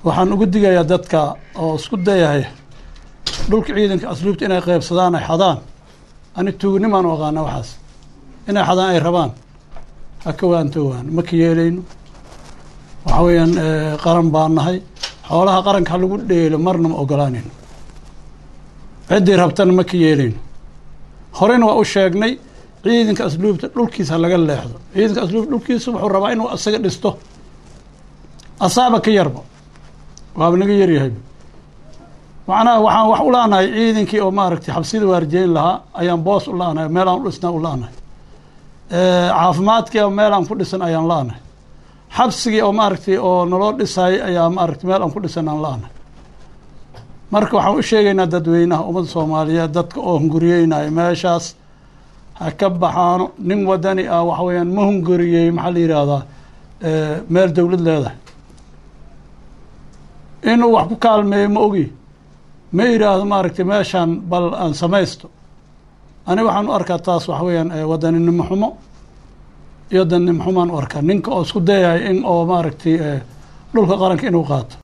waxaan ugu digayaa dadka oo isku dayahay dhulka ciidanka asluubta inay qeybsadaan ay xadaan ani tuugnimaan u aqaana waxaas inay xadaan ay rabaan ha ka waantowaan ma ka yeelayno waxa weeyaan qaran baan nahay xoolaha qaranka ha lagu dheelo marna ma ogolaanayno ciddii rabtana ma ka yeelayno horena waa u sheegnay ciidanka asluubta dhulkiisa ha laga leexdo ciidanka asluubta dhulkiisa wuxuu rabaa inuu isaga dhisto asaaba ka yarba waaba naga yaryahay macnaha waxaan wax u la-nahay ciidankii oo maaragtay xabsida waarjeyn lahaa ayaan boos u la-nahay meelaan u dhisnaa u la-nahay caafimaadkii meelaan ku dhisan ayaan la-nahay xabsigii oo maaragtay oo naloo dhisaayay ayaa maaragtay meel aan ku dhisan aan la-nahay marka waxaan u sheegaynaa dadweynaha ummadda soomaaliyeed dadka oo hunguriyeynaya meeshaas ha ka baxaano nin wadani ah waxa weeyaan ma hunguriyey maxaa la yidhaahdaa meel dowlad leedahay inuu wax ku kaalmeeyo ma ogi ma yidhaahdo maaragtay meeshaan bal aan samaysto ani waxaan u arkaa taas waxa weeyaan wadaninimo xumo iyo daninimo xumaan u arkaa ninka oo isku dayahay in oo maaragtay dhulka qaranka inuu qaato